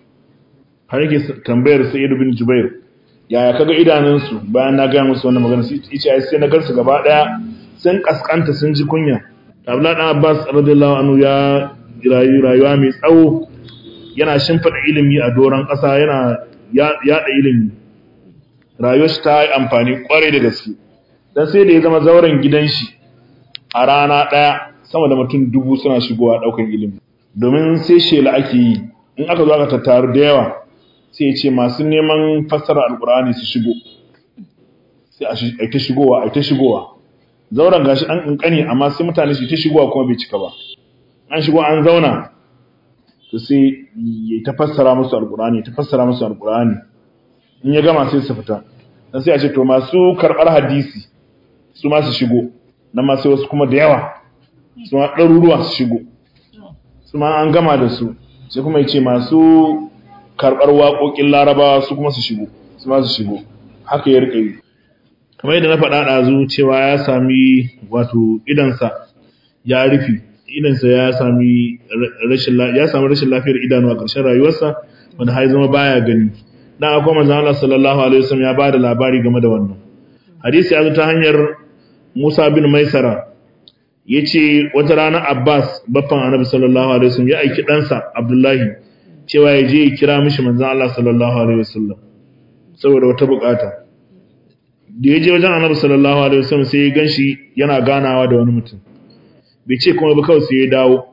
har yake tambayar Sa'id bin Jubair yaya kaga idanunsu bayan na ga musu wannan magana sai ai sai na garsu gaba daya sun kaskanta sun ji kunya Abdullahi da Abbas radiyallahu anhu ya rayuwa mai tsawo yana shimfida ilimi a doron ƙasa yana yada ilimi rayuwar shi ta yi amfani kwarai da gaske dan sai da ya zama zauren gidan shi a rana ɗaya sama da mutum dubu suna shigowa ɗaukar ilimi domin sai shela ake yi in aka zo aka tattaru da yawa sai ya ce masu neman fassara alkur'ani su shigo sai a ta shigowa a ta shigowa zauren gashi an kankani amma sai mutane su ta shigowa kuma bai cika ba an shigo an zauna to sai ya ta fassara musu alkur'ani ta fassara musu alkur'ani in ya gama sai su fita dan sai a ce to masu karɓar hadisi su ma su shigo nan ma sai wasu kuma da yawa su ma ɗaruruwa su shigo su ma an gama da su sai kuma ya ce masu karɓar waƙoƙin larabawa su kuma su shigo su ma su shigo haka ya riƙa yi kamar yadda na faɗa ɗazu cewa ya sami wato idansa ya rufe idansa ya sami rashin ya sami rashin lafiyar idanu a ƙarshen rayuwarsa wanda har zama baya gani dan akwai manzon Allah sallallahu alaihi wasallam ya bada labari game da wannan hadisi ya zo ta hanyar Musa bin Maisara yace wata rana Abbas baffan Annabi sallallahu alaihi wasallam ya aiki ɗansa Abdullahi cewa ya je ya kira mishi manzon Allah sallallahu alaihi wasallam saboda wata bukata da ya je wajen Annabi sallallahu alaihi wasallam sai ya ganshi yana ganawa da wani mutum bai ce kuma ba kawai sai ya dawo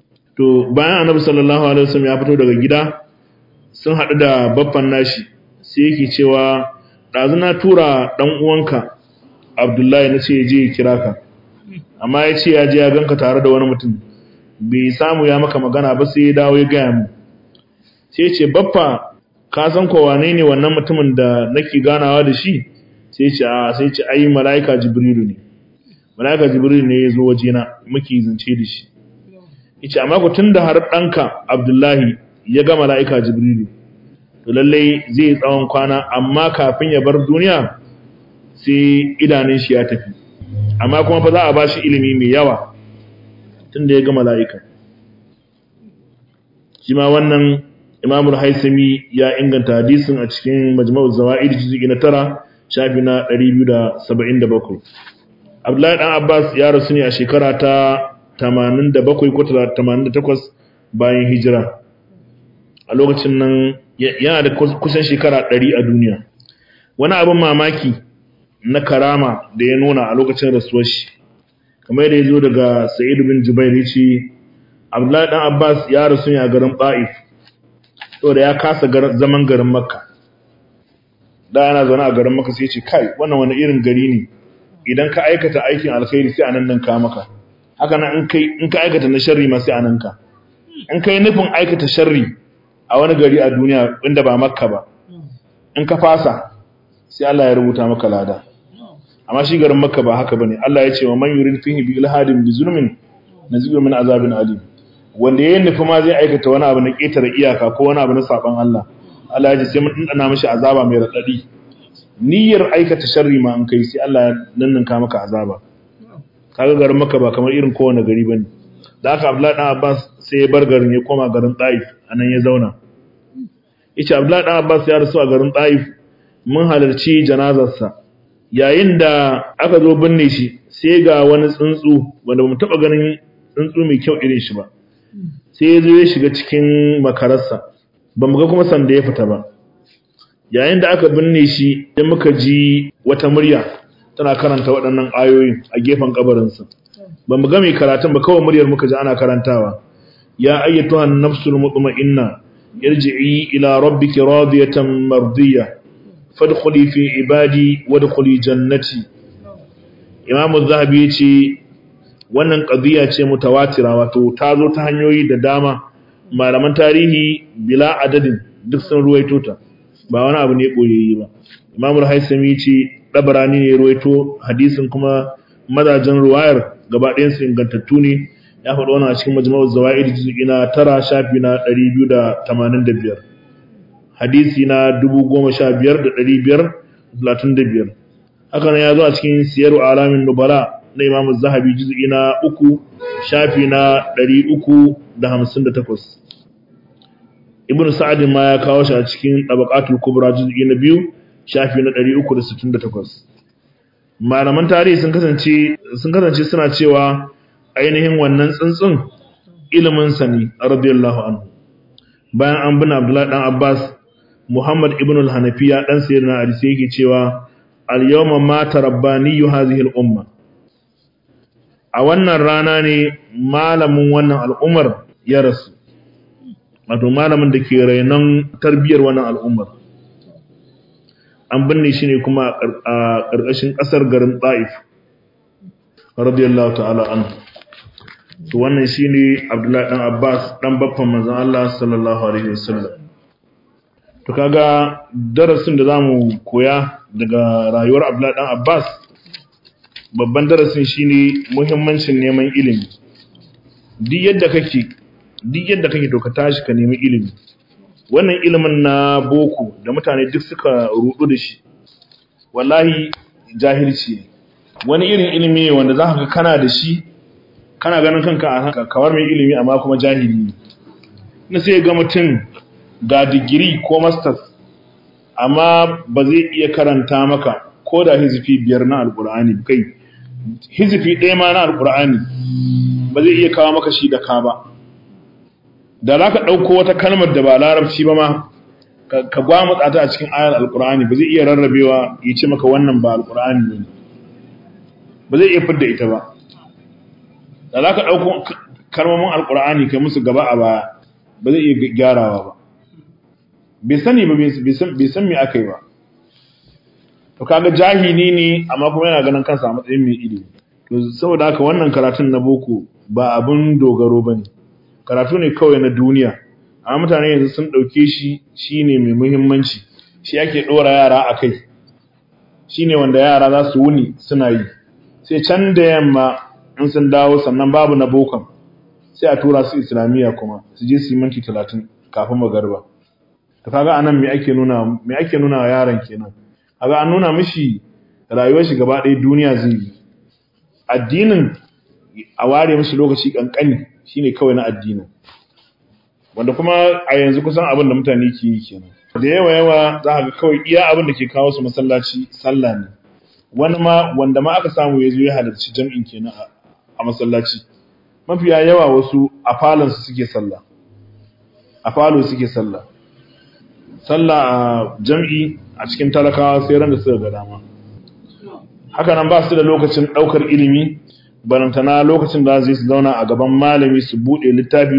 to bayan Annabi sallallahu alaihi wasallam ya fito daga gida sun haɗu da baffan nashi sai yake cewa ɗazu na tura ɗan uwanka Abdullahi na ce ya je ya kira ka amma ya ce ya je ya ganka tare da wani mutum bai samu ya maka magana ba sai ya dawo ya gaya mu sai ya ce baffa ka san ko wane ne wannan mutumin da nake ganawa da shi sai ya ce a sai ya ce ai malaika jibrilu ne malaika jibrilu ne ya zo wajena muke zance da shi yace amma ku tunda har ɗanka Abdullahi ya ga malaika jibrilu to lallai zai tsawon kwana amma kafin ya bar duniya sai idanun shi ya tafi amma kuma fa za a bashi ilimi mai yawa tunda ya ga mala'ika shi ma wannan imamul haisami ya inganta hadisin a cikin majma'uz zawaid juz'i na tara shafi na 277 abdullahi dan abbas ya rasu ne a shekara ta 87 ko 88 bayan hijira a lokacin nan yana da kusan shekara 100 a duniya wani abin mamaki na karama da ya nuna a lokacin rasuwar shi kamar yadda ya zo daga sa'id bin jubair ya ce abdullahi dan abbas ya rasu ne a garin ba'if saboda ya kasa zaman garin makka da yana zaune a garin makka sai ya ce kai wannan wani irin gari ne idan ka aikata aikin alkhairi sai anan nan ka maka haka nan in kai in ka aikata na sharri ma sai anan ka in kai nufin aikata sharri a wani gari a duniya inda ba makka ba in ka fasa sai Allah ya rubuta maka lada amma shi garin makka ba haka bane Allah ya ce wa man yurid fihi bi ilhadin bi zulmin nazibu min azabin alim wanda yayin nufi ma zai aikata wani abu na ketare iyaka ko wani abu na saban Allah Allah ya ce sai mun dana mishi azaba mai radadi niyyar aikata sharri ma an kai sai Allah ya nanninka maka azaba kaga garin makka ba kamar irin kowane gari bane da aka Abdullahi dan Abbas sai ya bar garin ya koma garin Taif anan ya zauna yace Abdullahi dan Abbas ya rasu a garin Taif mun halarci janazarsa yayin da aka zo binne shi sai ga wani tsuntsu wanda bamu taba ganin tsuntsu mai kyau irin shi ba sai ya zo ya shiga cikin makararsa bamu ga kuma sanda ya fita ba yayin da aka binne shi sai muka ji wata murya tana karanta waɗannan ayoyin a gefen kabarinsa bamu ga mai karatun ba kawai muryar muka ji ana karantawa ya ayyatuhan nafsul mutma'inna irji'i ila rabbiki radiyatan mardiyah fadkhuli fi ibadi wadkhuli jannati Imam Az-Zahabi yace wannan qadiya ce mutawatira wato ta zo ta hanyoyi da dama malaman tarihi bila adadin duk sun ruwaito ta ba wani abu ne koyayyi ba Imam Al-Haythami yace Dabarani ne ruwaito hadisin kuma mazajen ruwayar gaba ɗayan su ingantattu ne ya faɗo wannan a cikin Majmu'uz Zawaid juz'i na 9 shafi na 285 hadisi na 15535 haka nan ya zo a cikin siyaru alamin nubala na imamu zahabi juz'i na uku shafi na 358 ibn sa'ad ma ya kawo shi a cikin tabaqatul kubra juz'i na biyu shafi na 368 malaman tarihi sun kasance sun kasance suna cewa ainihin wannan tsuntsun ilimin sa ne radiyallahu anhu bayan an bin abdullahi dan abbas Muhammad ibn al-Hanafiya dan sayyidina Ali sai yake cewa al-yawma mata rabbani hadhihi al-umma a wannan rana ne malamin wannan al'ummar ya rasu wato malamin da ke rainon tarbiyar wannan al'ummar an binne shi ne kuma a ƙarƙashin ƙasar garin Taif radiyallahu ta'ala anhu to wannan shine Abdullahi dan Abbas dan baffan manzon Allah sallallahu alaihi wasallam to kaga darasin da zamu koya daga rayuwar Abdullahi dan Abbas babban darasin shine muhimmancin neman ilimi duk yadda kake duk yadda kake to ka tashi ka nemi ilimi wannan ilimin na boko da mutane duk suka rudu da shi wallahi jahilci ne wani irin ilimi ne wanda zaka ga kana da shi kana ganin kanka a kawar mai ilimi amma kuma jahili ne na sai ga mutum ga digiri ko masters amma ba zai iya karanta maka ko da hizifi biyar na alkur'ani kai hizifi ɗaya ma na alkur'ani ba zai iya kawo maka shi da ka ba da za ka ɗauko wata kalmar da ba larabci ba ma ka gwamutsa ta a cikin ayar alkur'ani ba zai iya rarrabewa ya ce maka wannan ba alkur'ani ne ba zai iya fidda ita ba da za ka ɗauko kalmomin alkur'ani kai musu gaba a baya ba zai iya gyarawa ba bai sani ba bai san me aka yi ba to kaga jahili ne amma kuma yana ganin kansa a matsayin mai ilimi to saboda haka wannan karatun na boko ba abin dogaro bane karatu ne kawai na duniya amma mutane yanzu sun dauke shi shine mai muhimmanci shi ake dora yara akai shine wanda yara za su wuni suna yi sai can da yamma in sun dawo sannan babu na bokan sai a tura su islamiyya kuma su je su yi minti 30 kafin magarba to kaga anan me ake nuna me ake nuna wa yaron kenan kaga an nuna mishi rayuwar shi gaba ɗaya duniya zai yi addinin a ware mishi lokaci kankani shine kawai na addinin wanda kuma a yanzu kusan abin da mutane ke yi kenan da yawa yawa za ka ga kawai iya abin da ke kawo su masallaci sallah ne wani ma wanda ma aka samu ya zo ya halarci jam'in kenan a masallaci mafiya yawa wasu a falon su suke sallah a falo suke sallah sallah a jam'i a cikin talakawa sai ran da suka ga dama haka nan ba su da lokacin daukar ilimi barantana lokacin da zai su zauna a gaban malami su bude littafi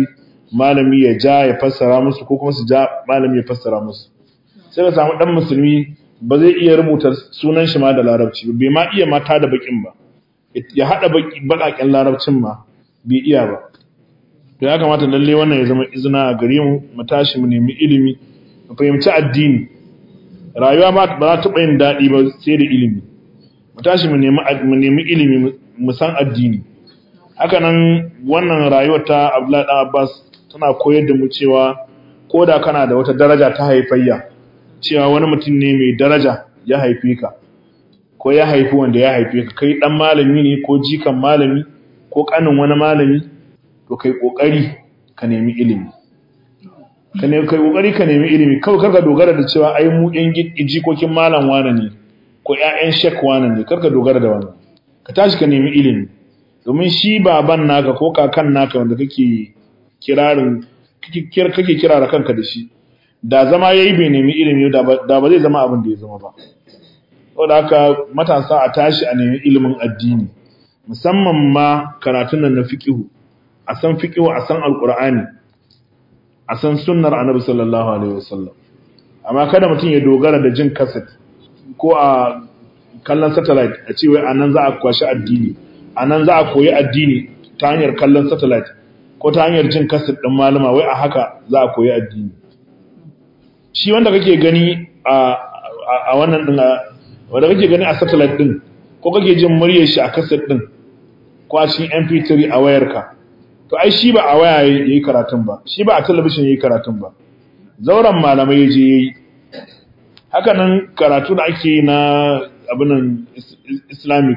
malami ya ja ya fassara musu ko kuma su ja malami ya fassara musu sai ka samu dan musulmi ba zai iya rubuta sunan shi ma da larabci bai ma iya mata da bakin ba ya hada bakaken larabcin ma bai iya ba to ya kamata lalle wannan ya zama izina a gare mu mu tashi mu nemi ilimi mu fahimci addini rayuwa ba za ta yin daɗi ba sai da ilimi mu tashi mu nemi mu nemi ilimi mu san addini haka nan wannan rayuwar ta Abdullahi dan Abbas tana koyar da mu cewa koda kana da wata daraja ta haifayya cewa wani mutum ne mai daraja ya haife ka ko ya haifi wanda ya haife ka kai dan malami ne ko jikan malami ko kanin wani malami to kai kokari ka nemi ilimi ka ne kai kokari ka nemi ilimi kawai karka dogara da cewa ai mu yan jikokin malam wane ne ko ƴaƴan shek wane ne karka dogara da wannan ka tashi ka nemi ilimi domin shi baban naka ko kakan naka wanda kake kirarin kake kirara kanka da shi da zama yayi bai nemi ilimi da ba zai zama abin da ya zama ba saboda haka matasa a tashi a nemi ilimin addini musamman ma karatun nan na fiqihu a san fiqihu a san alqur'ani a san sunnar annabi sallallahu alaihi wasallam amma kada mutum ya dogara da jin kaset ko a kallon satellite a ce wai anan za a kwashi addini anan za a koyi addini ta hanyar kallon satellite ko ta hanyar jin kaset din malama wai a haka za a koyi addini shi wanda kake gani a a wannan din wanda kake gani a satellite din ko kake jin muryar shi a kaset din ko a cikin MP3 a wayarka to ai shi ba a waya yayi karatun ba shi ba a talabishin yayi karatun ba zauren malamai yaje yayi haka nan karatu da ake na abinan islamic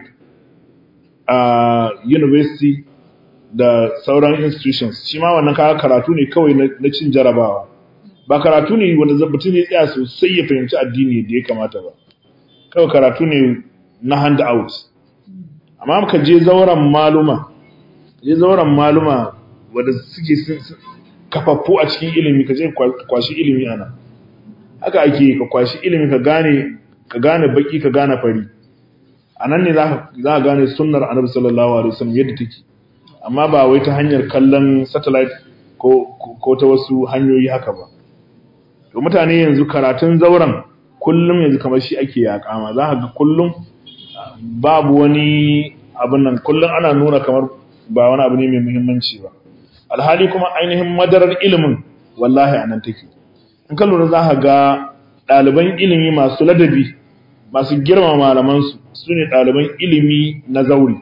a university da sauran institutions shi ma wannan kaga karatu ne kawai na cin jarabawa ba karatu ne wanda mutum ya tsaya sosai ya fahimci addini da ya kamata ba kawai karatu ne na hand out amma ka je zauren maluma je zauren maluma wanda suke kafaffu a cikin ilimi ka je kwashi ilimi ana haka ake ka kwashi ilimi ka gane ka gane baki ka gane fari a nan ne za ka gane sunnar annabi sallallahu alaihi wasallam yadda take amma ba wai ta hanyar kallon satellite ko ko ta wasu hanyoyi haka ba to mutane yanzu karatun zauren kullum yanzu kamar shi ake yakama za ka ga kullum babu wani abin nan kullum ana nuna kamar ba wani abu ne mai muhimmanci ba alhali kuma ainihin madarar ilimin wallahi anan take in ka lura za ka ga ɗaliban ilimi masu ladabi masu girma malamansu su ne ɗaliban ilimi na zauri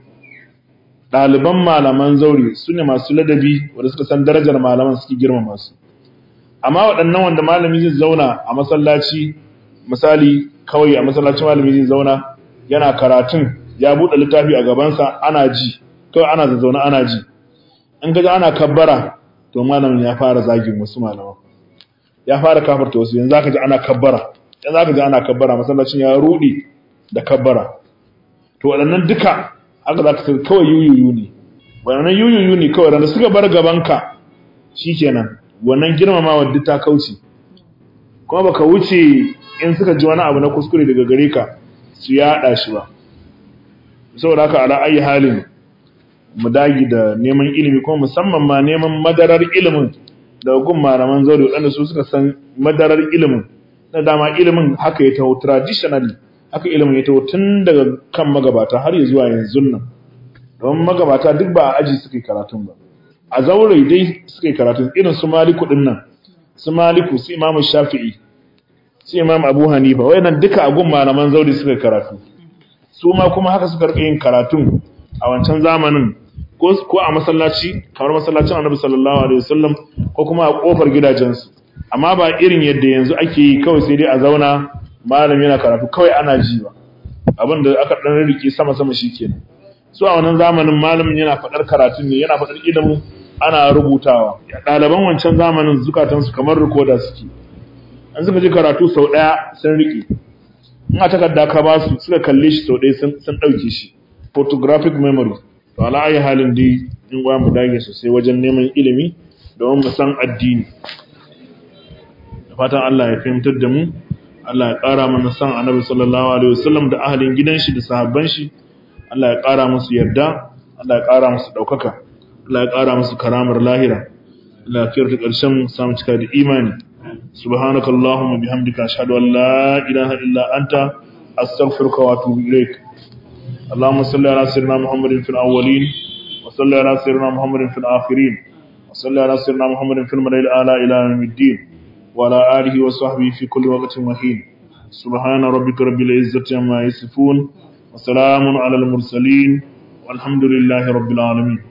ɗaliban malaman zauri su ne masu ladabi wanda suka san darajar malaman suke girma masu amma waɗannan wanda malami zai zauna a masallaci misali kawai a masallacin malami zai zauna yana karatun ya buɗe littafi a gabansa ana ji kawai ana zazzauna ana ji in gaji ana kabbara to malamin ya fara zagin wasu malaman ya fara kafarta wasu yanzu zaka ji ana kabbara yanzu zaka ji ana kabbara masallacin ya rudi da kabbara to waɗannan duka aka zaka sai kawai yuyuyu ne waɗannan yuyuyu ne kawai randa suka bar gabanka shikenan wannan girmamawa duk ta kauce kuma baka wuce in suka ji wani abu na kuskure daga gare ka su yaɗa shi ba saboda haka ala ayi halin mu dagi da neman ilimi kuma musamman ma neman madarar ilimin da gun malaman zauri waɗanda su suka san madarar ilimin na dama ilimin haka ya taho traditionally haka ilimin ya taho tun daga kan magabata har ya zuwa yanzu nan don magabata duk ba a aji suka yi karatun ba a zaure dai suka yi karatun irin su maliku din nan su maliku su imam shafi'i su imam abu hanifa wayannan duka a gun malaman zauri suka yi karatu su ma kuma haka suka rika yin karatun a wancan zamanin ko a masallaci kamar masallacin annabi sallallahu alaihi wasallam ko kuma a kofar gidajensu amma ba irin yadda yanzu ake yi kawai sai dai a zauna malam yana karatu kawai ana ji ba abin da aka dan rike sama sama shikenan su a wannan zamanin malamin yana fadar karatun ne yana fadar ilimin ana rubutawa ɗaliban wancan zamanin zukatansu kamar rikoda suke an suka ji karatu sau ɗaya sun rike in a takarda ka ba su suka kalle shi sau ɗaya sun ɗauke shi photographic memory to ala ayi halin dai in gwa mu dage sosai wajen neman ilimi domin mu san addini da fatan Allah ya fahimtar da mu Allah ya ƙara mana san annabi sallallahu alaihi wasallam da ahalin gidan shi da sahabban shi Allah ya ƙara musu yarda Allah ya ƙara musu ɗaukaka Allah ya ƙara musu karamar lahira lafiyar ta ƙarshen samu cika da imani subhanakallahumma bihamdika ashhadu an la ilaha illa anta astaghfiruka wa atubu ilaik اللهم صل على سيدنا محمد في الأولين وصل على سيدنا محمد في الآخرين وصل على سيدنا محمد في الملائكة الأعلى إلى يوم الدين وعلى آله وصحبه في كل وقت وحين سبحان ربك رب العزة عما يصفون وسلام على المرسلين والحمد لله رب العالمين